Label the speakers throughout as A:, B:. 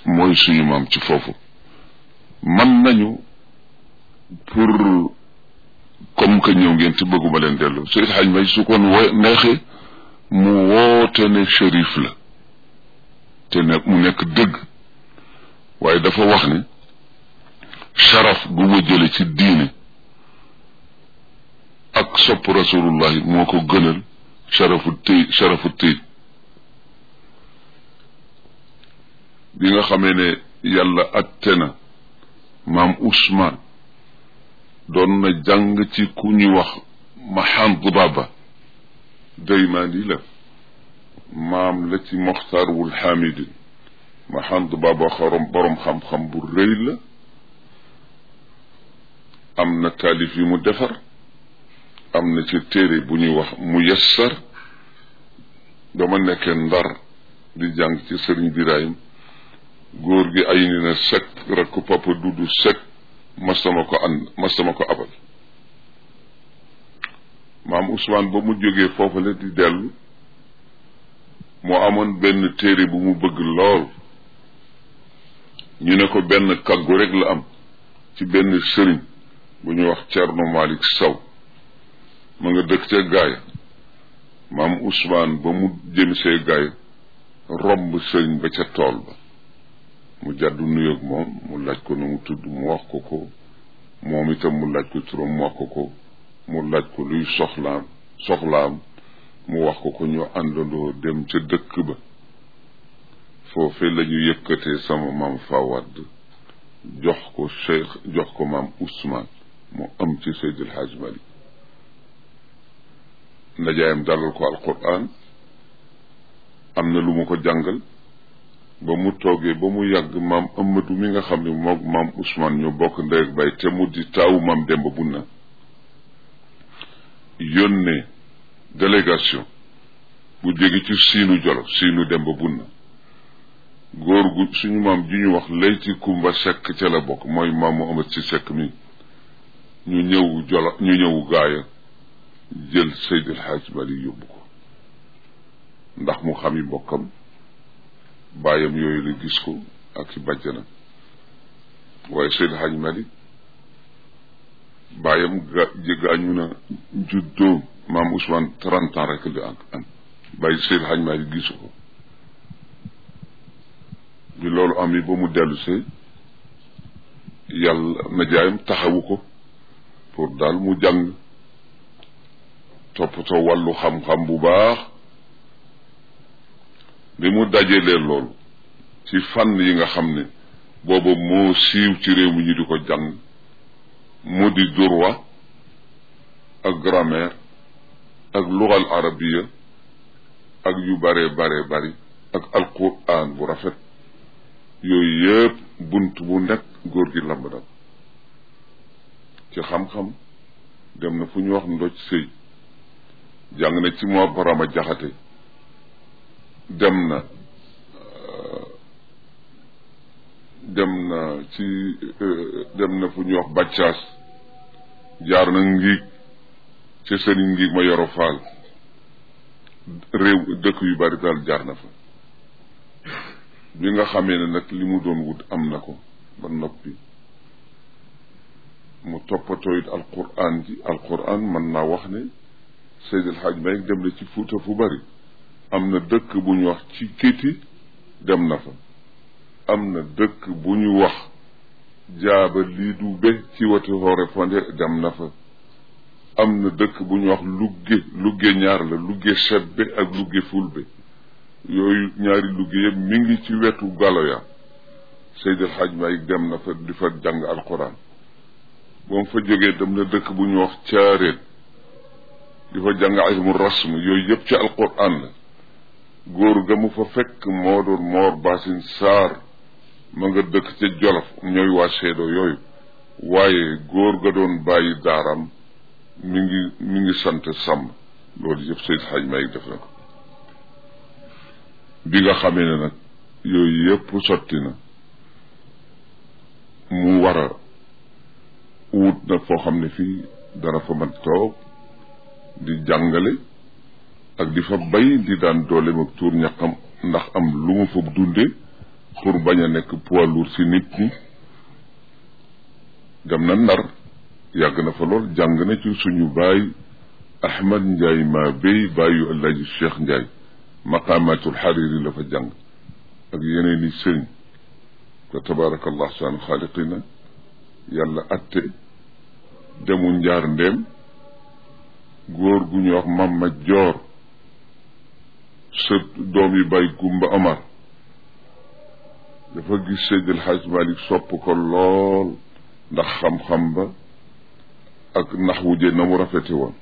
A: mooy suñu maam ci foofu man nañu pour comme que ñëw ngeen ci bëgguma leen dellu Seydi Hadj May su kon wo neexee mu woote ne shérif la te ne mu nekk dëgg waaye dafa wax ne sharaf bu ma jële ci diine ak sopp rasulullahi moo ko gënal sharafu tëy sharafu tëy bi nga xamee ne yàlla atte na maam Ousmane doon na jàng ci ku ñuy wax Mahand Baba daymaani la maam la ci Moxtar wul Hamidin Mahand Baba xorom borom xam-xam bu rëy la am na taalif yu mu defar am na ci téere bu ñuy wax mu yassar dama nekkee ndar di jàng ci sëriñ Birahim góor gi ay ni na sek rek ko papa dudu sek masama ko ànd masama ko abal maam Ousmane ba mu jógee foofale di dellu moo amoon benn téere bu mu bëgg lool ñu ne ko benn kaggu rek la am ci benn sëriñ bu ñuy wax Cerno Malik Saw ma nga dëkk ca gaaya maam Ousmane ba mu jëm see gaaya romb sëriñ ba ca tool ba mu jàddu nuyoog moom mu laaj ko nu mu tudd mu wax ko ko moom itam mu laaj ko turam mu wax ko ko mu laaj ko luy soxlaam soxlaam mu wax ko ko ñu àndandoo dem ca dëkk ba foofe la ñu yëkkatee sama maam Fawad jox ko cheikh jox ko maam Ousmane mu am ci Seydil Hadj Malick ndajaayam dalal ko alquran am na lu mu ko jàngal ba mu toogee ba mu yàgg maam Amadou mi nga xam ne moom maam Ousmane ñu bokk ndey ak bay te mu di taawu maam Demba Bunna yónnee délégation bu jóge ci siinu jolo siinu Demba Bunna góor gu suñu maam ji ñu wax layti kumba sekk ca la bokk mooy maam mu amat ci sekk mi ñu ñëw jolo ñu ñëw gaaya jël Seydil Hadj Malick yóbbu ko ndax mu xam yi mbokkam bàyyam yooyu la gis ko ak ci bàjjanam waaye Seydil Hadj Malick bàyyam ga gaañu na juddoo maam Ousmane trente ans rek la am bàyyi Seydil Hadj Malick gisu ko bi loolu am yi ba mu dellu see yàlla najaayam taxawu ko pour daal mu jàng toppatoo wàllu xam-xam bu baax bi mu dajalee loolu ci fànn yi nga xam ne booba moo siiw ci réew mi ñu di ko jàng mu di droit ak grammaire ak lugal arabiya ak yu bare bare bari ak alquran bu rafet yooyu yëpp bunt bu nekk góor gi lamb dal ci xam-xam dem na fu ñu wax ndoj sëy jàng na ci moo barama jaxate dem na dem na ci dem na fu ñuy wax bàccaas jaar na ngiig ci sëriñ ngiig ma yoro faal réew dëkk yu bari daal jaar na fa bi nga xamee ne nag li mu doon wut am na ko ba noppi mu toppatoo it alquran ji alquran mën naa wax ne Seydil Hadj Malick dem na ci Fuuta fu bari am na dëkk bu ñu wax ci kéti dem na fa am na dëkk bu ñu wax jaaba lii du be ci wati hoore fonde dem na fa am na dëkk bu ñu wax lugge lugge ñaar la lugge sebbe ak lugge fulbe yooyu ñaari lugge yëpp mi ngi ci wetu galoya Seydil Hadj Malick dem na fa di fa jàng alquran ba mu fa jógee dem na dëkk bu ñu wax caareen di fa jàng ilmu rasm yooyu yëpp ci alquran la góor ga mu fa fekk moo doon moor basin saar ma nga dëkk ca jolof ñooy waa seedo yooyu waaye góor ga doon bàyyi daaram mi ngi mi ngi sant sàmm loolu yëpp Seydil Hadj Malick def na ko bi nga xamee ne nag yooyu yëpp sotti na mu war a wut nag foo xam ne fii dana fa mën toog di jàngale ak di fa bay di daan dooleem ak tuur ñaqam ndax am lu mu fa dunde pour bañ a nekk poids lourd si nit ñi dem na ndar yàgg na fa lool jàng na ci suñu baay ahmad njaay maa béy bàyyu allaji cheikh njaay maqamatul xariri la fa jàng ak yeneen i sëriñ fa tabarakallah saan xaaliqina yàlla atte demu njaar ndéem góor gu ñu wax mamma joor sa doom yi bay gumba omar dafa gis Seydil Hadj Malick sopp ko lool ndax xam-xam ba ak nax wuje na mu rafete woon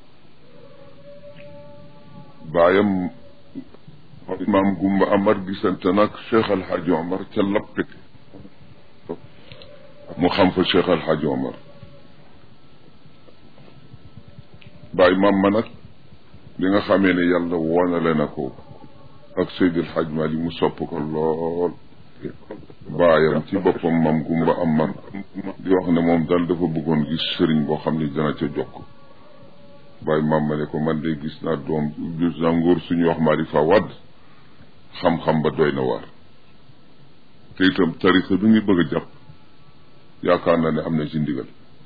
A: baayam maam gumba amar gisante nag Cheikh Al Hadj Omar ca lappite mu xam fa Cheikh Al Hadj Omar baay maam ma nag bi nga xamee ne yàlla wonale na ko ak Seydil Hadj Malick mu sopp ko lool baayam ci boppam mam gumba am man di wax ne moom daal dafa bëggoon gis sëriñ boo xam ne dana ca jokk bàyyi maam ma ne ko man de gis naa doom gis naa ngóor suñu wax maa di fa wadd xam-xam ba doy na waar te itam tarixa bi ngi bëgg a jàpp yaakaar na ne am na ci ndigal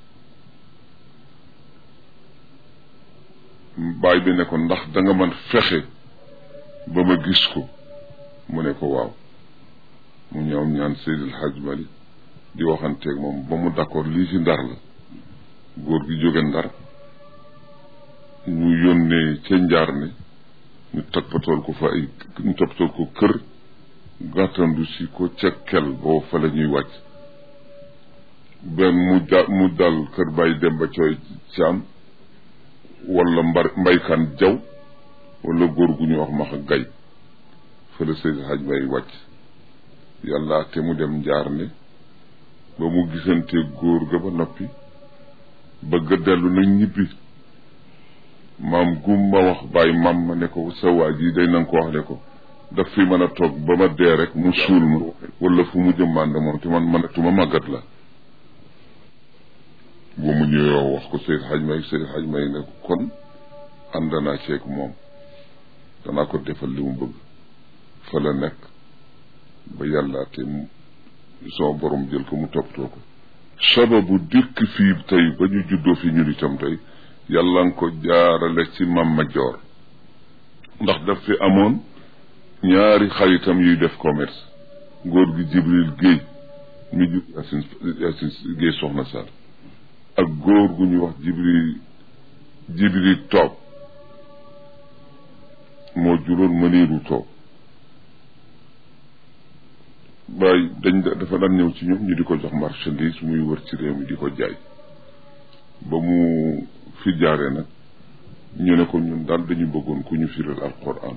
A: baay bi ne ko ndax da nga mën fexe ba ma gis ko mu ne ko waaw mu ñëw ñaan Seydil Hadj Malick di waxanteeg moom ba mu d'accord lii ci ndar la góor gi jóge ndar ñu yónnee ca njaar ne ñu toppatool ko fa ay ñu toppatool ko kër gàttandu si ko ca kel boo fa la ñuy wàcc benn mu da mu dal kër bàyyi dem ba cooy caam wala mbar mbaykaan jaw wala góor gu ñu wax max gay fa la Seydil Hadj Malick wàcc yàlla te mu dem njaar ne ba mu gisante góor ga ba noppi bëgg a dellu nag ñibbi maam gum ma wax bàyyi maam ma ne ko sa waa ji day nanga ko wax ne ko daf fi mën a toog ba ma dee rek mu suul ma wala fu mu jëmmande moom te man mënatuma màggat la ba mu ñëwee wax ko Seydou Hadj May Seydou Hadj May ne ko kon ànd naa ceeg moom danaa ko defal li mu bëgg fa la nekk ba yàlla te sama borom jël ko mu toppatoo ko sababu dikk fii tey ba ñu juddoo fi ñun itam tey yàlla nga ko jaarale ci Mama Joor ndax daf fi amoon ñaari xaritam yuy def commerce góor gi Jibril Géey mi jur Yaasin Yaasin Géey soxna Sarr ak góor gu ñuy wax Jibril Jibril Toob moo juróon mëniiru Toob bàyyi dañ dafa daan ñëw ci ñoom ñu di ko jox marchandise muy wër ci réew mi di ko jaay ba mu fi jaaree nag ñu ne ko ñun daal dañu bëggoon ku ñu firal alquran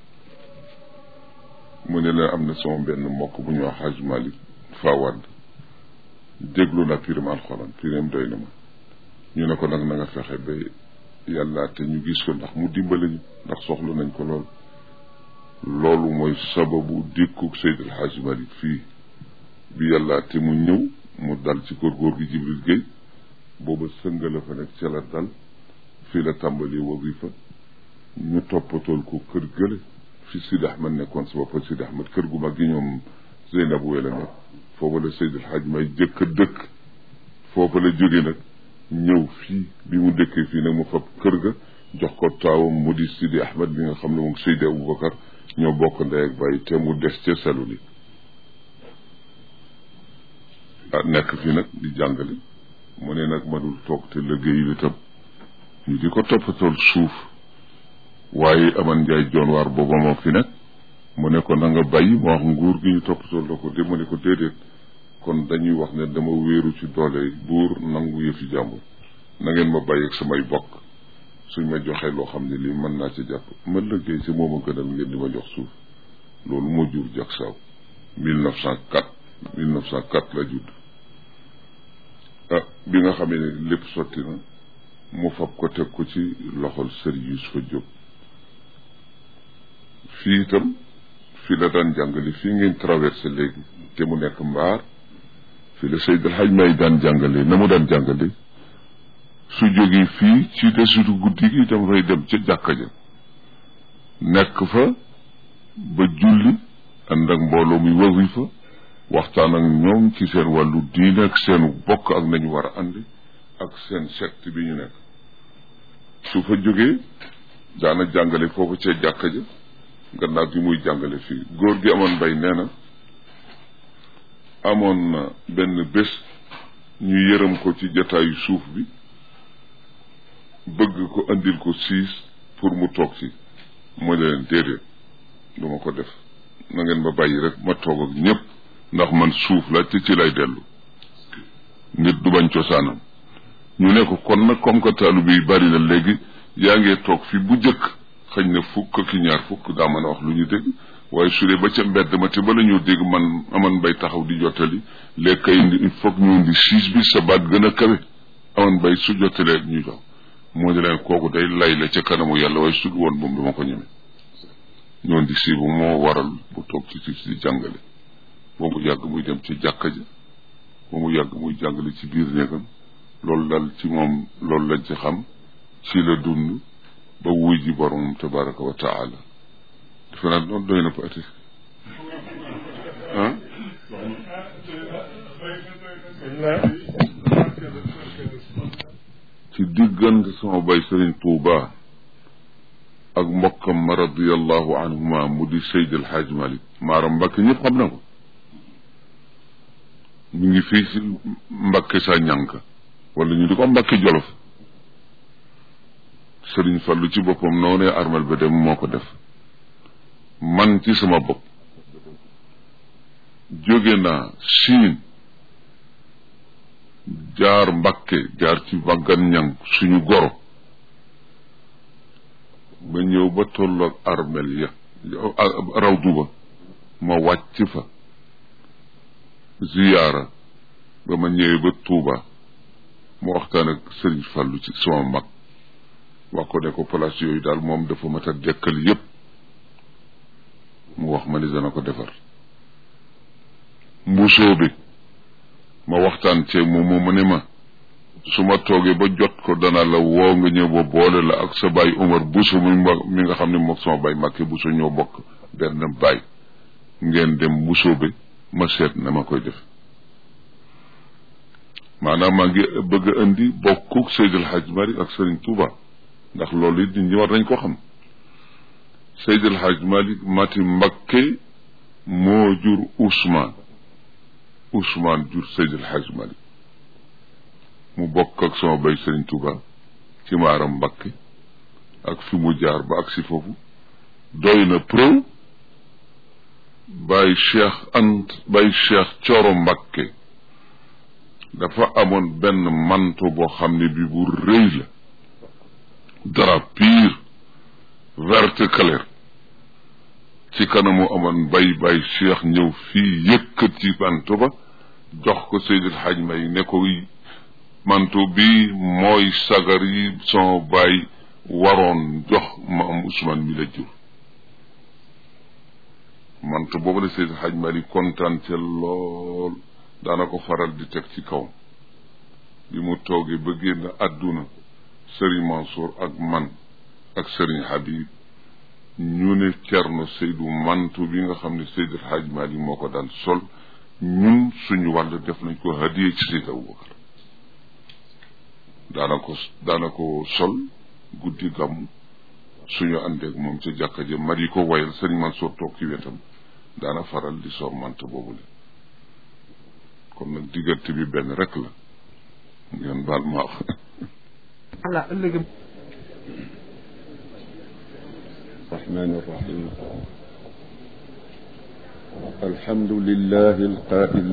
A: mu ne leen am na sama benn mbokk bu ñu wax Haj Malick Fawad déglu na firim alquran firim doy na ma ñu ne ko nag na nga fexe ba yàlla te ñu gis ko ndax mu dimbali ñu ndax soxla nañ ko lool loolu mooy sababu dikkuk Seydil Hadj Malick fii bi yàlla te mu ñëw mu dal ci kër góor gi Jibril Gueye booba sëngala fa nekk ca la dal fii la tàmbali wasifa ñu toppatool ko kër gële fi Sidi Ahmed nekkoon sa bopp Sidi Ahmed kër gu mag gi ñoom Zeynab wee la nekk foofa la Seydil Hadj may jëkk a dëkk foofa la jóge nag ñëw fii bi mu dëkkee fii nag mu fab kër ga jox ko taawam mu di Sidi Ahmed bi nga xam ne moom Seydi Aboubacar ñoo bokk ndey ak bàyyi te mu des ca selu li ah nekk fi nag di jàngale mu ne nag mënul toog te liggéeyu itam ñu di ko toppatool suuf waaye aman njaay joon waar booba moo fi nekk mu ne ko na nga bàyyi mu wax nguur gi ñu toppatool la ko de mu ne ko déedéet kon dañuy wax ne dama wéeru ci doole buur nangu yëfi jàmbur na ngeen ma bàyyi ak samay bokk suñ ma joxee loo xam ne lii mën naa ci jàpp ma liggéey ci moom a gënal ngeen di ma jox suuf loolu moo jur jak saaw mille neuf cent quatre mille neuf cent quatre la judd ah bi nga xamee ne lépp sotti na mu fab ko teg ko ci loxol sëriñ Yusufa Jóob fii itam fii la daan jàngale fii ngeen traversé léegi te mu nekk mbaar fii la Seyd El Hadj May daan jàngale na mu daan jàngale su jógee fii ci desitu guddi gi dafay dem ca jàkka ja nekk fa ba julli ànd ak mbooloo muy wasifa waxtaan ak ñoom ci seen wàllu diine ak seenu bokk ak nañu war a àndi ak seen secte bi ñu nekk su fa jógee daana jàngale foofu ca jàkka ja gannaaw gi muy jàngale fii góor gi amoon mbay nee na amoon na benn bés ñu yërëm ko ci jataayu suuf bi bëgg ko andil ko siis pour mu toog ci mu leen déedéet du ma ko def na ngeen ma bàyyi rek ma toog ak ñëpp ndax man suuf la te ci lay dellu nit du bañ cosaanam ñu ne ko kon nag comme que taalu bi bari na léegi yaa ngee toog fi bu jëkk xëñ na fukk ki ñaar fukk daa mën a wax lu ñu dégg waaye su dee ba ca mbedd ma te bala ñoo dégg man aman bay taxaw di jottali léegi kay indi il faut que ñu indi siis bi sa baat gën a kawe aman bay su jottalee ñu jox moo di leen kooku day lay la ca kanamu yàlla waaye su woon moom dama ko ñeme ñoon di si bu moo waral bu toog ci siis di jàngale ba mu yàgg muy dem ci jàkka ja ba mu yàgg muy jàngale ci biir néegam loolu daal ci moom loolu lañ ci xam ci la dund ba wuy ji boromam tabaraka wa taala defe naa noonu doy na paati ah ci diggante sama bay sëriñ Tuuba ak mbokkam ma radiallahu anhuma mu di Seydi El Hadj Malick maaram Mbàkke ñëpp xam na ko mu ngi fii si Mbàkke sa ñànk wala ñu di ko Mbàkke Jolof sëriñ Fallu ci boppam noonee armel ba dem moo ko def man ci sama bopp jóge naa siin jaar Mbàkke jaar ci waggan ñang suñu goro ba ñëw ba tolloog armel ya rawdu ba ma wàcc fa ziyaara ba ma ñëwee ba Tuuba ma waxtaan ak sëriñ Fallu ci sama mag wax ko ne ko place yooyu daal moom dafa mat a dekkal yépp mu wax ma ni dana ko defar mbusoo bi ma waxtaan ceeg moom mu mu ne ma su ma toogee ba jot ko dana la woo nga ñëw ba boole la ak sa baay Umar buso mi mi nga xam ne moom sama baay Màkke buso ñoo bokk benn baay ngeen dem mbusoo bi ma seet na ma koy def maanaam maa ngi bëgg a indi bokkuk Seydil Hadj Malick ak Serigne Touba ndax loolu it nit ñi war nañ ko xam Seydil Hadj Malick mati Mbakke moo jur Ousmane Ousmane jur Seydil Hadj Malick mu bokk ak sama bay Serigne Touba ci maaram Mbakke ak fi mu jaar ba ak si foofu doy na preuve bay Cheikh Ant bay Cheikh Coro Mbakke dafa amoon benn manto boo xam ne bi bu rëy la drap pur vert clair ci kanamu amoon bay bay cheikh ñëw fii yëkkati manto ba jox ko Seydil Hadj May ne ko manto bi mooy sagar yi sama baay waroon jox ma am Ousmane mi la jur manto boobu la Seydil Hadj May kontaan ca lool daana ko faral di teg ci kaw bi mu toogee ba génn àdduna sëriñ Mansour ak man ak sëriñ Habib ñu ne Cerno Seydou mantu bi nga xam ne Seydou Hadj Malick moo ko daan sol ñun suñu wàll def nañ ko hadiye ci Seydou Aboubacar daana ko daana ko sol guddi gàmm suñu àndeek moom ca jàkka ja mar yi ko wayal sëriñ Mansour toog ci wetam daana faral di sor mant boobu le kon nag diggante bi benn rek la ngeen baal ma wax
B: ala ëllëg
C: الرحمن الرحيم الحمد لله القائل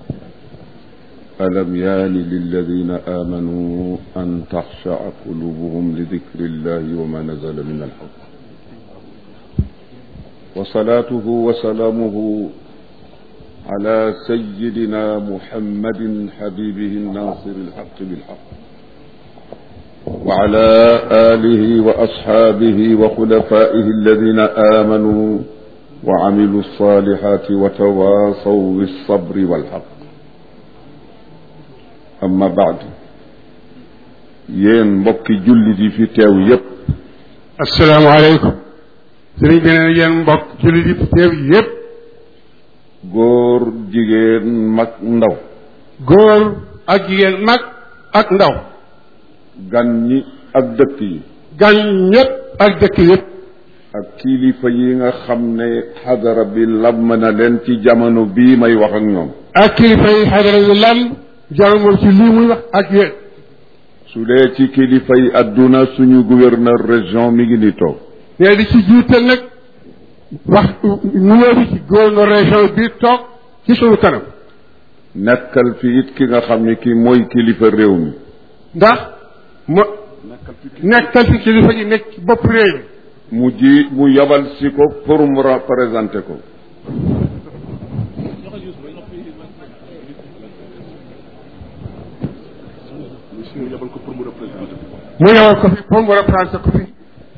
C: ألم يان للذين آمنوا أن تخشع قلوبهم لذكر الله وما نزل من الحق وصلاته وسلامه على سيدنا محمد حبيبه الناصر الحق بالحق وعلى آله وأصحابه وخلفائه الذين آمنوا وعملوا الصالحات وتواصوا بالصبر والحق أما بعد yéen mbokki jullit yi fi teew yépp
B: asalaamaaleykum sëriñ bi nee na yéen mbokk jullit yi fi teew yépp
C: góor jigéen mag ndaw
B: góor ak jigéen mag ak ndaw
C: gan ñi ak dëkk yi
B: gan ñëpp ak dëkk yëpp
C: ak kilifa yi nga xam ne xadara bi lam na leen ci jamono bii may wax ak ñoom
B: ak kilifa yi xadara yu lam jamono ci lii muy wax ak yéen
C: su dee ci kilifa yi adduna suñu gouverneur région mi ngi ni toog
B: ne di ci jiital nag wax nuyoo bi ci gouverneur région bi toog ci suñu kanam
C: nekkal fi it ki nga xam ne ki mooy kilifa réew mi
B: ndax mo nekkal fi kilifa yi nekk ci bopp réew mi
C: mu ji mu yabal si ko pour mu représenté ko
B: mu yowal ko fi pour mu représenté ko fi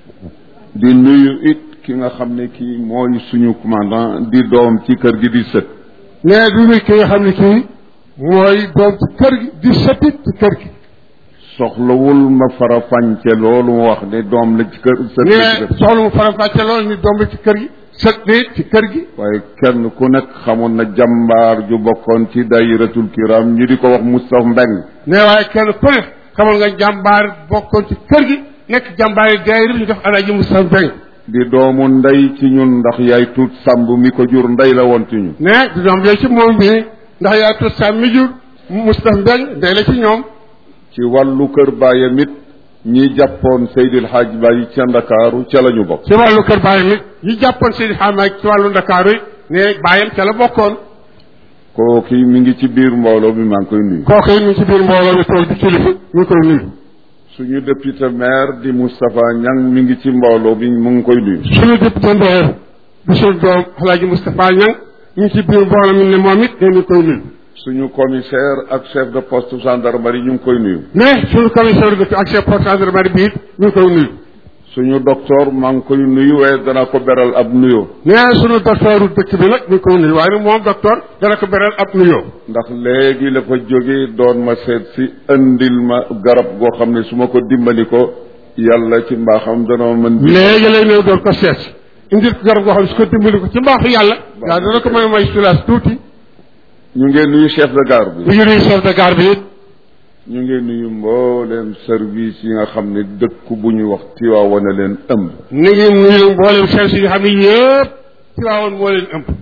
C: di nuyu it ki nga xam ne kii mooy suñu commandant di doom ci kër gi di sët
B: ne du nuy ki nga xam ne kii mooy doom ci kër gi di sëtit ci kër gi
C: soxlawul ma fara fànce loolu mu wax ne doom la ci kër sët
B: ne
C: la ci kër
B: soxla mu faram-fàcce loolu ni doom la ci kër gi sët ne ci kër gi
C: waaye kenn ku nekk xamoon na jàmbaar ju bokkoon ci dayiratul kiram ñu di ko wax Moustapha Mbeng
B: ne waaye kenn ku ne xamal nga jàmbaar bokkoon ci kër gi nekk jàmbaar yi daayira ñu def alaaji Moussa Mbeng
C: di doomu ndey ci ñun ndax yaay tuut sàmb mi ko jur ndey la woon ci ñun
B: ne di doom yooyu ci moom bi ndax yaa tut sa mi jur Moustapha Mbeng day la ci ñoom
C: ci wàllu kër baayam it ñi jàppoon Seydil Hadj Baye ca Ndakaaru ca la ñu bokk
B: ci wàllu kër baayam it ñi jàppoon seen xaamaay ci wàllu ndakaaru yi ne baayam ca la bokkoon
C: kooki mi ngi ci biir mbooloo mi maa ngi koy nuyu
B: kooku it mi ngi ci biir mbooloo mi toog di kilifa ñu ngi koy nuyu
C: suñu député maire di Moustapha Niang mi ngi ci mbooloo bi mu ngi koy nuyu
B: suñu député ndeer bi suñu doom alaaji Moustapha Niang ñu ngi ci biir mbooloo mi ne moom it ne ñu ngi koy nuyu
C: suñu commissaire ak chef de poste gendarmerie ñu ngi koy nuyu
B: mais suñu commissaire de ak chef poste gendarmerie bi it ñu ngi koy nuyu
C: suñu docteur maa ngi koy nuyu waaye dana ko beral ab nuyoo
B: mais suñu docteur dëkk bi nag ñu ngi koy nuyu waaye nag moom docteur dana ko beral ab nuyoo
C: ndax léegi la fa jóge doon ma seet si andil ma garab goo xam ne su ma ko dimbali ko yàlla ci mbaaxam dana ma mën di
B: léegi lay ñëw doon ko seet indil ko garab goo xam ne su ko dimbali ko ci mbaaxu yàlla yaa dana ko mën a may sulaas tuuti
C: ñu ngeen nuyu chef de gare
B: ñu
C: bi
B: ngi nuyu chef de gare bi it
C: ñu ngeen nuyu mbooleem service yi nga xam ne dëkk bu ñu wax Tiwaawan a leen ëmb
B: ni ngi nuyu mboolem service yi nga xam ne yëpp ci waawoon moo leen ëmb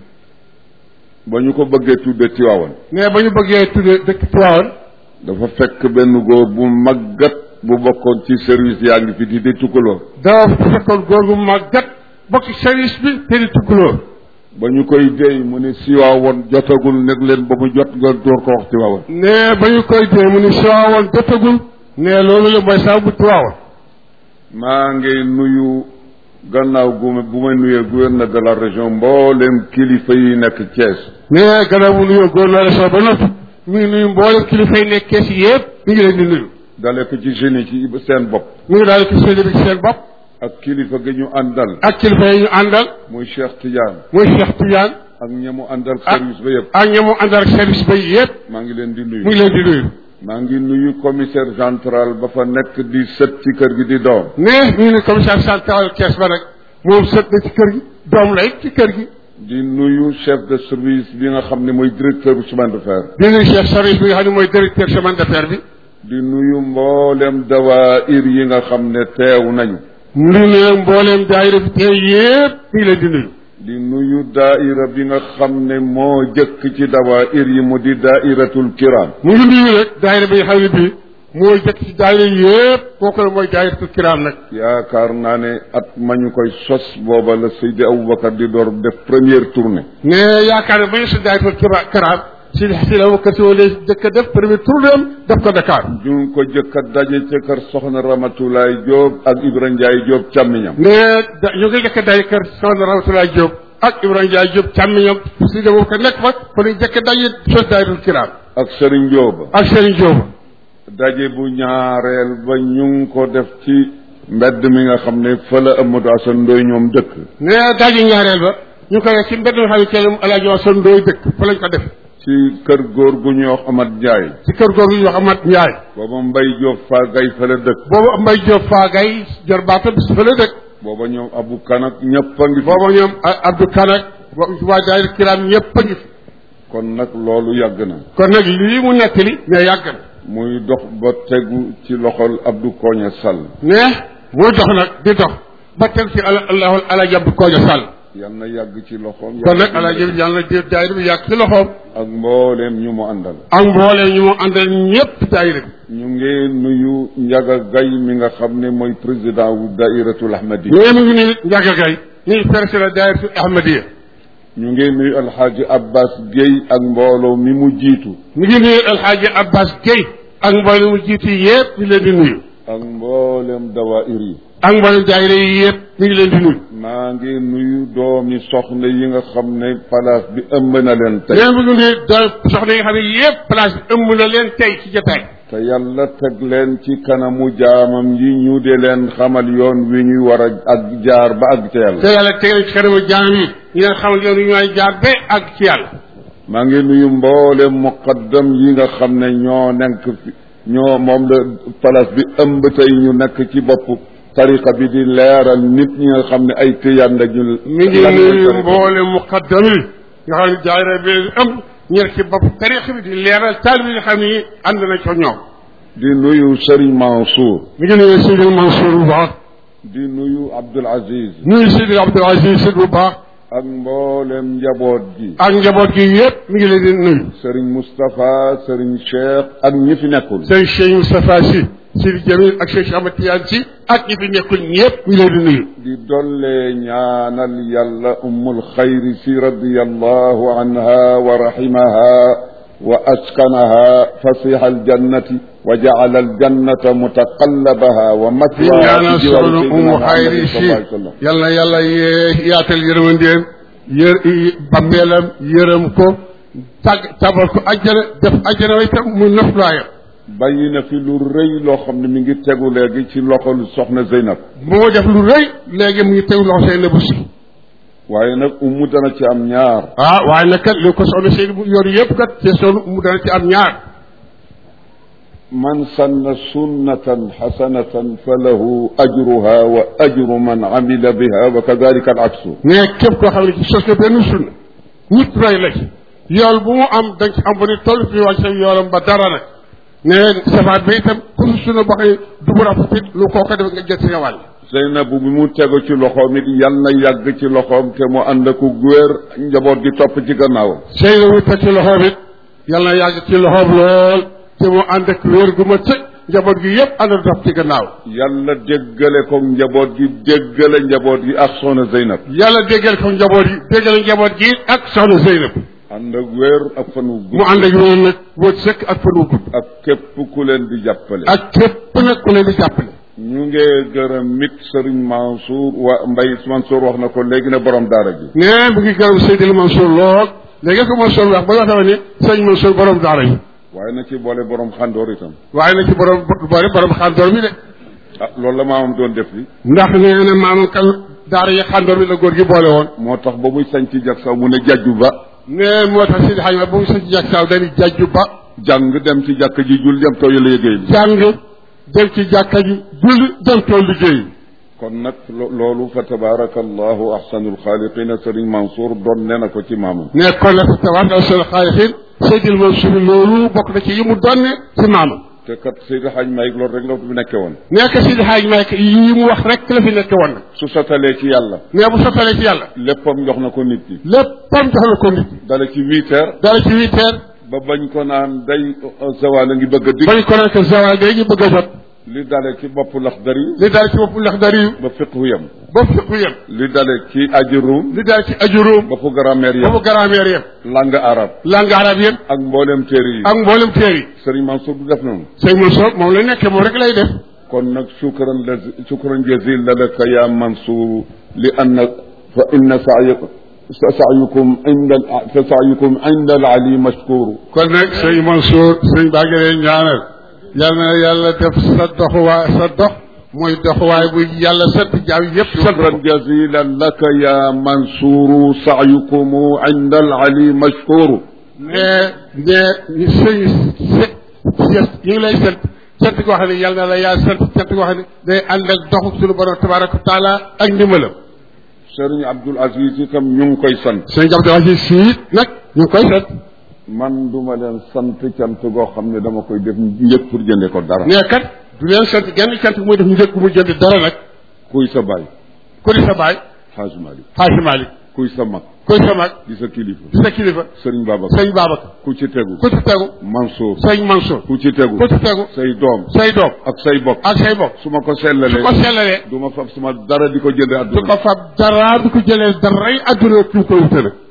C: ba ñu ko bëggee tudde Tiwaawan
B: mais ba ñu bëggee tudde dëkk ci waawoon
C: dafa fekk benn góor bu màggat bu bokkoon ci service yaa ngi fi di di tukkaloo
B: dafa fekkoon góor gu màggat bokk ci service bi te di tukkuloo
C: ba ñu koy déy mu ne Tiwaawan jotagul nekk leen ba mu jot nga door ko wax Tiwaawan
B: ne ba ñu koy dee mu ni si waawoon jotagul ne loolu la mooy saa bu ci waawoon
C: maa ngi nuyu gannaaw gu ma bu ma nuyee gouverneur de la région mboolem kilifa yi nekk Thiès
B: ne gannaaw mu nuyoo góor la région ba noppi mu ngi nuyu mboolem kilifa yi nekk kees yi yëpp mi ngi leen di nuyu
C: dale ko ci jeunes yi ci seen bopp
B: mu ngi daal ci seen bi ci seen bopp
C: ak kilifa gi ñu àndal
B: ak kilifa yi ñu àndal
C: muy Cheikh Tidiane
B: muy Cheikh Tidiane
C: ak ñamu àndal
B: Ah.
C: service ba yëpp
B: ak ñamu àndal ak service ba yëpp
C: maa ngi leen di nuyu
B: mu ngi leen di nuyu
C: maa ngi nuyu commissaire central ba fa nekk di sët ci kër gi di doom
B: ne ñu ni commissaire central Thiès ba rek moom sët na ci kër gi doom la it ci kër gi
C: di nuyu chef de service bi nga xam ne mooy directeur bu chemin de fer
B: di nuyu chef service bi nga xam ne mooy directeur chemin de fer bi
C: di nuyu mboolem dawaayir yi nga xam ne teew nañu
B: mu ngi nuyu mbooleem daayira bi tey yëpp mi ngi leen di nuyu
C: di nuyu daaira bi nga xam ne moo jëkk ci dawaayir yi mu di daairatul kiram
B: mu ngi nuyu rek daayira bi nga xam ne bii mooy jëkk ci daayira yëpp kooku la mooy daayiratul kiraam nag
C: yaakaar naa ne at ma ñu koy sos booba la Seydi Aboubacar di door def première tournée
B: ne yaakaar ne ba ñu si daayiratul kira- kiraam si si la wakkat si wala jëkk a def premier tour dem def ko Dakar
C: ñu ngi ko jëkk a daje ca kër soxna Ramatulaay Diop ak Ibra Ndiaye Diop càmmiñam
B: ne da ñu ngi jëkk a daje kër soxna Ramatulaay Diop ak Ibrahima Ndiaye Diop càmmiñam si de boobu ko nekk fa fa ñu jëkk a daje sos daayiratul kiraam
C: ak Serigne Diop
B: ak Serigne Diop
C: daje bu ñaareel ba ñu ngi ko def ci mbedd mi nga xam ne fa la Amadou Assane Ndoye ñoom dëkk
B: ne daje ñaareel ba ñu koy wax ci mbedd nga xam ne kenn alaaji wax son ndooy dëkk fa lañ ko def
C: ci kër góor gu ñuy wax Amat Ndiaye
B: ci kër googu ñu wax Amat Ndiaye
C: booba Mbay Diop fa gay fa la dëkk
B: boobu Mbay Diop faagay jor baatam si fa la dëkk
C: booba ñoom Abu Kan ak ñëpp a ngi fi
B: boobu ñoom Abdou Kanak waa daayira kiraam ñëpp a ngi fi
C: kon nag loolu yàgg na
B: kon nag lii mu nettali ne yàgg na
C: muy dox ba tegu ci loxol Abdou Koña Sall
B: ne muy dox nag di dox ba teg ci ala allahu ala jàpp kooja sàll
C: yal na yàgg ci loxoom
B: kon nag ala jëf yàlla na jëf daayira bi yàgg ci loxoom
C: ak mbooleem ñu mu àndal
B: ak mbooleem ñu mu àndal ñëpp daayira bi
C: ñu ngi nuyu Njaga Gay mi nga xam ne mooy président wu dairatul ahmadi
B: mais mu ngi nii Ndiaga Gaye ñuy président daayira Ahmadiya
C: ñu ngi nuyu alxaaji Abbas Guèye ak mbooloo mi mu jiitu
B: mu ngi nuyu El Hadj Abbas Guèye ak mboolem mu jiitu yëpp ñu leen di nuyu
C: ak mboolem dawaayir yi
B: ak mboolem daayira yi yëpp ñu ngi leen di nuyu
C: maa ngi nuyu doomi soxna yi nga xam ne place bi ëmb na leen tey
B: mais mu ngi nuyu doon soxna yi nga xam ne yëpp place bi ëmb na leen tey ci jotaay
C: te yàlla teg leen ci kanamu jaamam yi ñu de leen xamal yoon wi ñuy war a ak jaar ba àgg ca yàlla
B: te yàlla teg leen ci kanamu jaam yi ñu leen xamal yoon yu ñooy jaar ba ak ci yàlla
C: maa ngi nuyu mboolem muqaddam yi nga xam ne ñoo nekk fi ñoo moom la place bi ëmb tey ñu nekk ci bopp tariqa bi di leeral nit ñi nga xam ne ay tëyaan la ñu
B: mi ngi nuyu mboolem muqaddam yi nga xam ne daayira bi ëmb ñu nekk ci bopp tariix bi di leeral taal bi nga xam ne ànd na ko ñoom
C: di nuyu Serigne Mansour
B: mi ngi nuyu Sidi Mansour bu baax
C: di nuyu Abdoul Aziz
B: nuyu Sidi Abdoul Aziz Sy bu baax
C: ak mboolem njaboot gi
B: ak njaboot gi yëpp mi ngi leen di nuyu
C: Serigne Moustapha Serigne Cheikh ak ñi fi nekkul
B: sëñ Cheikh Moustapha Sy Sidi Jamil ak Cheikh Ahmad Tidiane Sy ak ñi fi nekkul ñëpp mi ngi leen di nuyu
C: di dollee ñaanal yàlla ummul xayri si radiyallahu anha wa rahimaha wa askanaha fasiha aljannati wa jacala aljannata mutaqallabaha wa
B: di
C: matwaha
B: ñaanal
C: fi jiwaari
B: soxna
C: sayyidina
B: Umu
C: Muhammadin
B: Xayri
C: sallallahu
B: si
C: alayhi wa sallam
B: yal na yàlla yee yaatal yërmandeem yër bambeelam yërëm ko tàgg tabal ko ajjana def ajjana way tam mu noflaayam
C: bàyyi na fi lu rëy loo xam ne mi ngi tegu léegi ci loxol soxna Zeynab
B: moo def lu rëy léegi mu ngi tegu loxo seen bu si
C: waaye nag umu dana ci am ñaar
B: ah waaye nag kat li ko soxna seen bu yor yëpp kat te soxna mu dana ci am ñaar
C: man sanna sunnatan xasanatan fa lahu ajruha wa ajru man amila biha wa kadalika al aksu
B: mais képp koo xam ne ci sos na benn sunna nit roy la ci yool bu mu am dañ ci am ba ni toll fi wàcc sa yoolam ba dara nag ne safaat ba itam ku su sunna boo xëy du bu rafet lu koo ko def nga jël sa wàll
C: Zeynabu bi mu tegu ci loxoom it yal na yàgg ci loxoom te mu ànd ak góor njaboot gi topp ci gannaawam
B: sëy na wu teg ci loxoom it yal na yàgg ci loxoom lool te mu ànd ak wér gu ma sëg njaboot gi yëpp ànd dox ci gannaaw
C: yàlla déggale ko njaboot gi déggale njaboot gi ak soxna Zeynab
B: yàlla déggal ko njaboot yi déggal njaboot gi ak soxna Zeynab
C: ànd ak wér ak fan wu
B: mu
C: gudd
B: ànd ak wér nag boo sëkk ak fan wu gudd
C: ak képp ku leen di jàppale
B: ak képp nag ku leen di jàppale
C: ñu ngi gërëm mit Serigne Mansour wa Mbaye Mansour wax na ko léegi ne borom daara ji
B: nee mu ngi gërëm Seydil Mansour lool léegi ko Mansour wax ba nga xam ne sëñ Mansour borom daara yi
C: waaye na ci boole borom xandoor itam
B: waaye na ci borom boole borom xandoor mi de
C: ah loolu la maamam doon def li
B: ndax nee na maamam kan daara yi xandoor mi la góor gi boole woon
C: moo tax ba muy sañ ci jag saw mu ne jajju ba
B: nee moo tax Seydi Hadj ma ba mu sa ci jàkk saaw dañuy jajju ba
C: jàng dem ci jàkk ji jul dem tooy la yëgéey li
B: jàng dem ci jàkka ji julli dem tool liggéey
C: kon nag lo- loolu fa tabaraka allahu ahsanul xaaliqina Serigne Mansour doon ne na ko ci maamam
B: ne kon nag tabaaraka seen xaalixin Seydil Mansour loolu bokk na ci yi mu donne ci maamam
C: te kat Seydi Hadj Malick loolu rek la fi nekke woon
B: nekk Seydi Hadj Malick yi mu wax rek la fi nekk woon nag
C: su sotalee ci yàlla
B: mais bu sottalee ci yàlla
C: léppam jox na ko nit ñi
B: léppam jox na ko nit
C: dale ci huit heures
B: dara ci huit heures
C: ba bañ ko naan day zawal a ngi bëgg a dig
B: bañ ko nekk zawal day ñu bëgg a jot
C: li dale ci bopp laxdari
B: li daal ci bopp ndax dari
C: ba fiqhu yam
B: ba fiqu yem
C: li dale ci ajurum
B: li daal ci ajuróom
C: ba fu grammaire
B: ba
C: yam
B: fu grammaire yem
C: langue arabe
B: langue arabe yem
C: ak mboolem téere yi
B: ak mboolem teer yi
C: Serigne Mansour du def noonu
B: sëñ Mansour moom la nekkee moom rek lay def
C: kon nag shukran la shukran jazila laka ya Mansour li anna fa inna sa'yakum sa'yukum inda fa sa'yukum inda al-ali mashkur
B: kon nag sëñ Mansour sëñ baa ngi leen ñaanal yal na yàlla def sa doxuwaay sa dox muy doxuwaay bu yàlla sant jaam yëpp sant ko
C: shukran jazila laka ya Mansour sa'yukum inda al-ali mashkur
B: mais mais sëñ se ñu ngi lay sant sant koo xam ne yal na la yaa sant sant koo xam ne day ànd ak doxu suñu borom tabaraka wa taala ak ndimbalam
C: Serigne Abdoul Aziz itam ñu ngi koy sant
B: sëñ Abdou Aziz Sy nag ñu ngi koy sant
C: man duma leen sant cant goo xam ne dama koy def njëg pour jënde ko dara
B: nee kat du leen sant genn cant muy def njëkk mu jënd dara nag
C: kuy sa baay
B: ku di sa baay
C: Xaaj Malik
B: Xaaji Malik
C: kuy sa mag
B: kuy sa mag
C: di sa kilifa
B: di sa kilifa
C: sëriñ Babacar
B: sëñ Babacar
C: ku ci tegu
B: ku ci tegu
C: Mansour
B: sëñ Mansour
C: ku ci tegu
B: ku ci tegu
C: say doom
B: say doom
C: ak say bokk
B: ak say bokk
C: su ma ko
B: su
C: sellalee
B: ko sellalee
C: du ma fab suma dara di ko jënde
B: du
C: àdduna
B: ko fab dara du ko jëlee daray adduna ki mu koy wute nag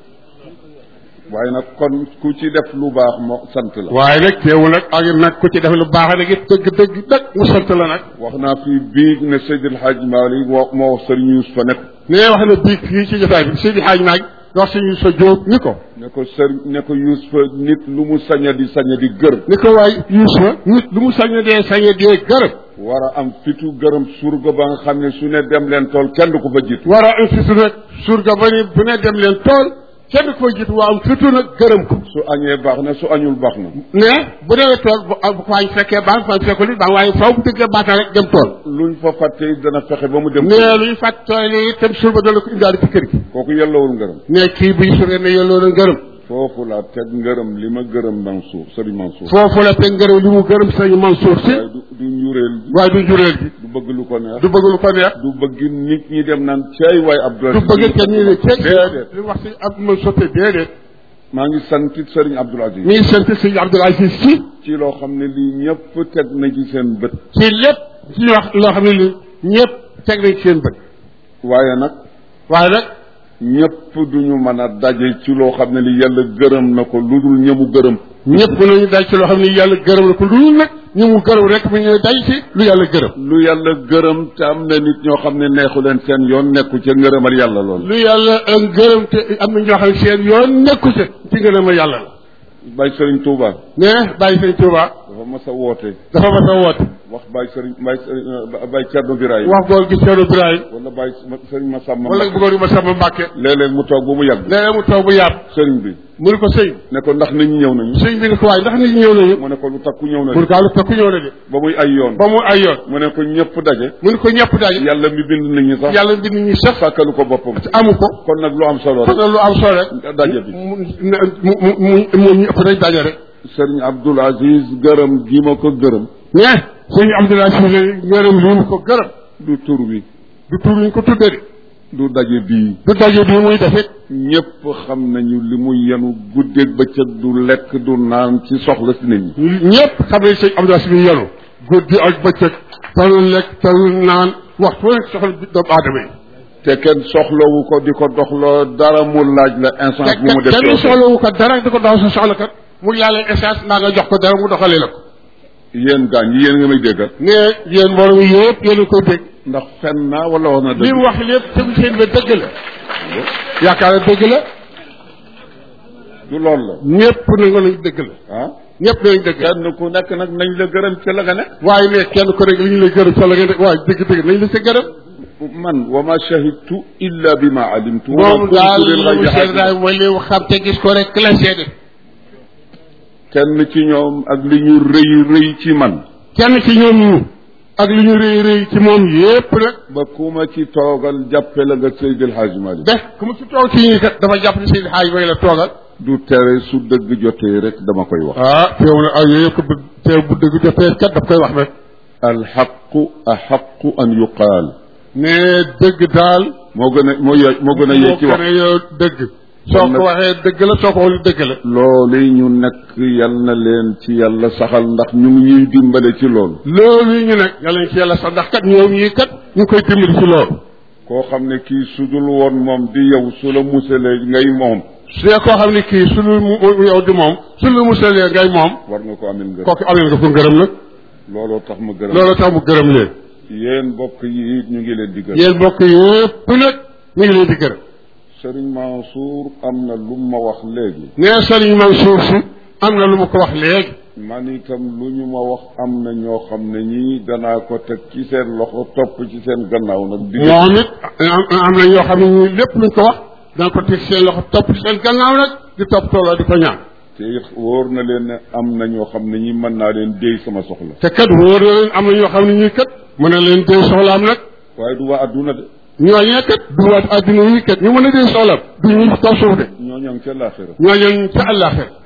C: waaye nag kon ku ci def lu baax moo sant la
B: waaye nag teewul nag ak nag ku ci def lu baax nag it dëgg dëgg dëgg mu sant la nag
C: wax naa fii bii ne Seydil Hadj Malick moo moo wax sëriñ Yuusufa ne ko
B: nee wax na biig fii ci jotaay bi Seydi Hadj Maag wax suñu sa jóob ni ko
C: ne ko sëriñ ne ko Yuusufa nit lu mu saña di saña di gër
B: ni ko waay Yuusufa nit lu mu sañ dee sañ dee gërëm
C: war a am fitu gërëm surga ba nga xam ne su ne dem leen tool kenn du ko fa jiitu
B: war a am fitu nag surga ba ni bu ne dem leen tool kenn ko jiitu waa am fitu nag gërëm ko
C: su añee baax na su añul baax na
B: ne bu demee tool bu bu ko añ fekkee baax bu añ fekkul it baax waaye faw bu dëggee baax na rek dem tool
C: luñ fa fàtte dana fexe ba mu dem
B: ne luy fàtt tool yi itam surba dana ko indaale ci kër gi
C: kooku yellowul ngërëm
B: ne kii buy surga ne yelloo na ngërëm
C: foofu laa teg ngërëm li ma gërëm Mansour sëriñ Mansour
B: foofu la te ngërëm li mu gërëm sëñ Mansour si
C: waaye du du njureel gi
B: waaye du jureel gi
C: du bëgg lu ko neex
B: du bëgg lu ko neex
C: du bëgg nit ñi dem naan cay waay Abdoulaye
B: du bëgg kenn ñu ne ceeb
C: déedéet
B: li wax si ab ma sotte déedéet
C: maa ngi sant it sëriñ Abdoul Aziz
B: mi ngi sant sëñ Abdoul Aziz si
C: ci loo xam ne lii ñëpp teg na ci seen bët
B: ci lépp ci wax loo xam ne ni ñëpp teg nañ ci seen bët
C: waaye nag
B: waaye nag
C: ñëpp duñu mën a daje ci loo xam ne li yàlla gërëm na ko lu dul ñëmu gërëm
B: ñëpp nañu daj ci loo xam ne yàlla gërëm la ko lu nag ñu mu gërëm rek mu ñu daj ci lu yàlla gërëm
C: lu yàlla gërëm te am na nit ñoo xam ne neexu leen seen yoon nekku ca ngërëmal yàlla lool
B: lu yàlla ak gërëm te am na ñoo xam ne seen yoon nekku ci ci ngërëm a yàlla la
C: Baye Serigne Touba
B: ne bàyyi sëñ Touba
C: dafa mas a woote
B: dafa mas a woote
C: wax Baye Serigne Baye Serigne Baye Thierno Biraye
B: wax góor gi Thierno Birahim
C: wala Baye Serigne Massamba
B: wala bu góor gi ma sama Mbàkke
C: léeg-léeg mu toog ba mu yàgg
B: léeg mu taw bu yàpp
C: sëriñ bi
B: mu ne ko sëñ
C: ne ko ndax nit ñi ñëw nañu
B: sëñ bi ni ko waaye ndax nit ñi ñëw nañu
C: mu ne ko lu takku ñëw
B: pour
C: nañu
B: kaa lu takku ñëw na de
C: ba muy ay yoon
B: ba mu ay yoon
C: mu ne ko ñëpp daje
B: mu ne ko ñëpp daje
C: yàlla mi bind nit ñi sax
B: yàlla bind ñi sax
C: sàkkalu ko boppam
B: amu ko
C: kon nag lu am solo
B: kon
C: rek
B: nag lu am solo rek
C: daje bi
B: mu mu mu mu mu ñu ëpp rek daje rek
C: sëriñ Abdoul Aziz gërëm gi ma ko gërëm
B: mais sëñ Abdoulaye Cissé ngërëm li mu ko gërëm
C: du tur wi
B: du tur ñu ko tuddee de
C: du daje bii
B: du daje bi muy defit
C: ñëpp xam nañu li muy yenu guddeeg bëccëg du lekk du naan ci soxla si nit ñi
B: ñëpp xam nañ sëñ Abdoulaye Cissé yenu guddi ak bëccëg talul lekk talul naan waxtu nekk soxla bi doomu aadama yi
C: te kenn soxlawu ko di ko doxloo dara mu laaj la instant bu mu def
B: kenn
C: yow.
B: soxlawu ko dara di ko dox sa soxla kat mu yàlla essence maa nga jox ko dara mu doxalee la ko
C: yéen gaañ yi yéen nga may déggal
B: ne yéen mbooloo mi yëpp yéen a koy dégg
C: ndax fen naa wala wax na
B: li
C: dëgg
B: mu wax lépp tegu seen ba dëgg la yaakaar na dëgg la
C: du loolu la
B: ñëpp nangu nañ dëgg la
C: ah
B: ñëpp nañ dëgg la
C: kenn ku nekk nag nañ la gërëm ca la nga ne
B: waaye ne kenn ko rek li ñu lay gërëm sa la nga ne waaye dëgg dëgg nañ la sa gërëm
C: man wa ma shahidtu illa bi ma alimtu wa ma
B: moom
C: kuntu
B: daal
C: lil
B: li
C: ghaybi
B: mu seet
C: hafiz.
B: daal mooy li mu xam te gis ko rek la seede
C: kenn ci ñoom ak li ñu rëy rëy ci man
B: kenn ci ñoom ñu ak li ñu rëy rëy ci moom yépp nag
C: ba ku ma ci toogal jàppe la nga Seydil Hadji Malick
B: be ku mu ci toog ci ñi kat dafa jàpp ni seen xaaj may la toogal
C: du tere su dëgg jotee rek dama koy wax
B: ah teew na ak yooyu yëpp ko bëgg teew bu dëgg jotee kat daf koy wax rek
C: alxaqu axaqu an yuqaal
B: ne dëgg daal
C: moo gën a moo ye- moo gën a yee ci wax
B: moo gën a yow dëgg soo ko waxee dëgg la soo ko waxul dëgg la
C: loolu ñu nekk yal na leen ci yàlla saxal ndax ñu ngi ñuy dimbale ci loolu
B: loolu ñu nag yàlla ñu ci yàlla sax ndax kat ñoom ñii kat ñu ngi koy dimbali ci loolu
C: koo xam ne kii su dul woon moom di yow su la musalee ngay moom
B: su dee koo xam ne kii su lu mu yow di moom su lu musalee ngay moom
C: war nga ko amel ngërëm
B: kooku amee nga ko ngërëm nag
C: looloo tax ma gërëm
B: loolu tax mu gërëm leen
C: yéen mbokk yi it ñu ngi leen di gërëm
B: yéen mbokk yëpp nag ñu ngi leen di gërëm
C: Sëriñ Mansour am na lu ma wax léegi
B: nee Sëriñ Mansour si am na lu mu ko wax léegi
C: man itam lu ñu ma wax am na ñoo xam ne ñii danaa ko teg ci seen loxo topp ci seen gannaaw nag di
B: moom it am am na ñoo xam ne ñii lépp luñ ko wax dana ko teg seen loxo topp seen gannaaw nag di topp tooloo di ko ñaan
C: te it wóor na leen ne am na ñoo xam ne ñi mën naa leen déy sama soxla
B: te kat wóor na leen am na ñoo xam ne ñii kat mën na leen dee soxlaam nag
C: waaye du waa adduna de
B: ñooñee kat du waat àddina yi kat ñu mën a dee soxlaam du ñu kaw suuf de
C: ñoo ñoo ngi ca laaxira
B: ñooñu ca àllaaxira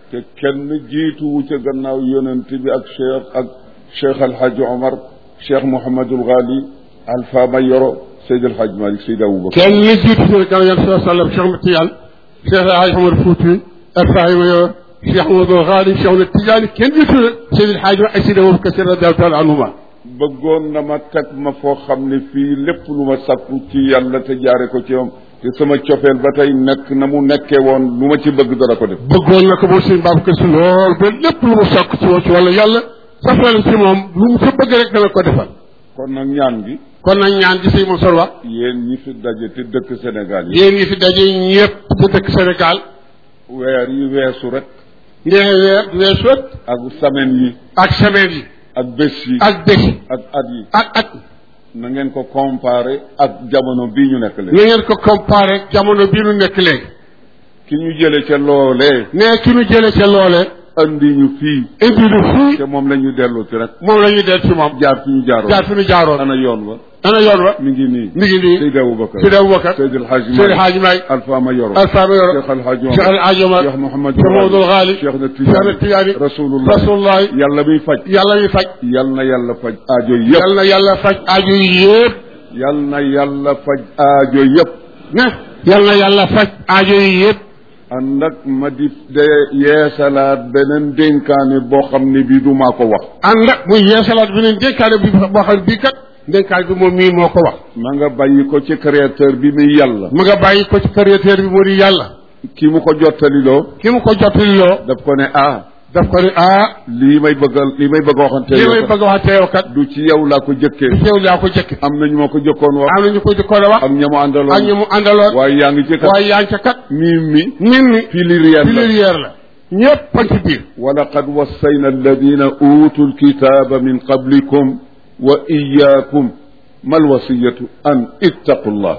C: te kenn jiituwu ca gannaaw yonent bi ak cheikh ak cheikh alhaji omar cheikh mouhamadul ghali alpha mayoro seyd alhaj malik seyd aboubacar
B: kenn ñu jiitu si gannaaw yonent sallallahu alayhi wa sallam Cheikh Ahmad Tidiane Cheikh Alhaji Omar Fouti Alfahima yo Cheikh Ahmadou Ghali Cheikh Ahmad Tidiane kenn jiitu la Seydi El Hadji ak Seydi Aboubacar Si radiyallahu taala anhuma
C: bëggoon na ma teg ma foo xam ne fii lépp lu ma sakku ci yàlla te jaare ko ci moom te sama cofeel ba tey nekk na mu nekkee woon lu ma ci bëgg dara ko def
B: bëggoon na ko moom sëñ Babacar Si lool ba lépp lu mu sokk ci moom ci wàllu yàlla safeel ci moom lu mu sa bëgg rek dana ko defal
C: kon nag ñaan gi
B: kon nag ñaan gi sëñ Mansour wax
C: yéen ñi fi daje te dëkk Sénégal yi
B: yéen ñi fi daje ñëpp di dëkk Sénégal
C: weer yi weesu rek
B: ngeen weer weesu
C: ak semaine yi
B: ak semaine yi
C: ak bés yi
B: ak bés yi
C: ak at yi
B: ak at
C: na ngeen ko comparé ak jamono bii ñu nekk
B: na
C: léegi
B: ngeen ko comparé jamono bii nu nekk léegi
C: ki ñu jële ca loolee
B: ne ki nu jële ca loole
C: andi ñu fii
B: indi nu fii
C: te moom la ñu dellu ci rek
B: moom la ñuy del ci moom
C: jaar fi ñu jaaroon
B: jaar fi nu jaaroon
C: ana yoon wa
B: ana yoon wa
C: mi ngi nii
B: mi ngi nii
C: Seydi Aboubacar
B: Seydi Aboubacar
C: Seydi El Hadji
B: Seydi El Hadji Malick
C: Alpha Mayoro
B: Alpha Mayoro
C: Cheikh El Hadji
B: Cheikh El Hadji Omar
C: Cheikh Mouhamad
B: Cheikh Mamadou Ghali
C: Cheikh na
B: Cheikh na
C: Tidiane
B: Tidiane
C: Rasulullah
B: Rasulullah
C: yàlla muy faj
B: yàlla ñu faj
C: yal na yàlla faj aajo yëpp
B: yàlla na yàlla faj aajo yi yëpp
C: yal na yàlla faj aajo yëpp
B: ne yàlla na yàlla faj aajo yi yëpp
C: ànd ak ma di de yeesalaat beneen dénkaane boo xam ne bii du maa ko wax
B: ànd ak muy yeesalaat bi ne dénkaane bi boo xam bii kat dénkaane bi moom mii moo ko wax
C: ma nga bàyyi ko ci créateur bi muy yàlla
B: mu nga bàyyi ko ci créateur bi moo di yàlla
C: ki mu ko jottaliloo
B: ki mu ko jottaliloo
C: daf ko ne ah
B: daf ko ne ah
C: lii may bëggal lii may bëgg a waxante
B: li
C: yow
B: may
C: kat
B: bëgg a wax teew kat
C: du ci yow laa ko jëkkee
B: du teew laa ko jëkk
C: am na ñu ma ko jëkkoon wax
B: am na ñu ko jëkkoon a wax
C: ak ña mu àndaloon
B: ak ñu mu àndaloon
C: waaye yaa ngi ci kat
B: waaye yaa ngi ca kat
C: miim mi
B: nit ñi
C: filière la
B: filière la ñëpp a ci biir
C: wa laqad wassayna alladina utu lkitaba min qablikum wa iyakum mal wasiyatu an ittaqu llah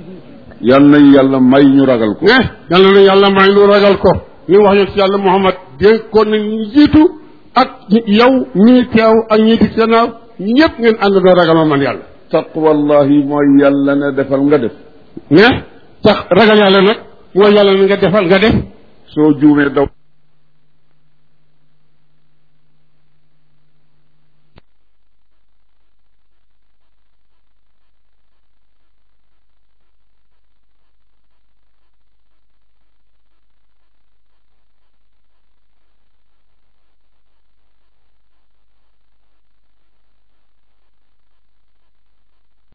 C: yal nañ yàlla may ñu ragal ko
B: ne yàlla na yàlla may lu ragal ko li wax yoon ci yàlla Muhammad dénkoon na ñu jiitu ak yow ñii teew ak ñii di gannaaw ñëpp ngeen ànd doo ragal ma man yàlla
C: taqwallahi mooy yàlla ne defal nga def
B: ne tax ragal yàlla nag mooy yàlla na nga defal nga def
C: soo juumee daw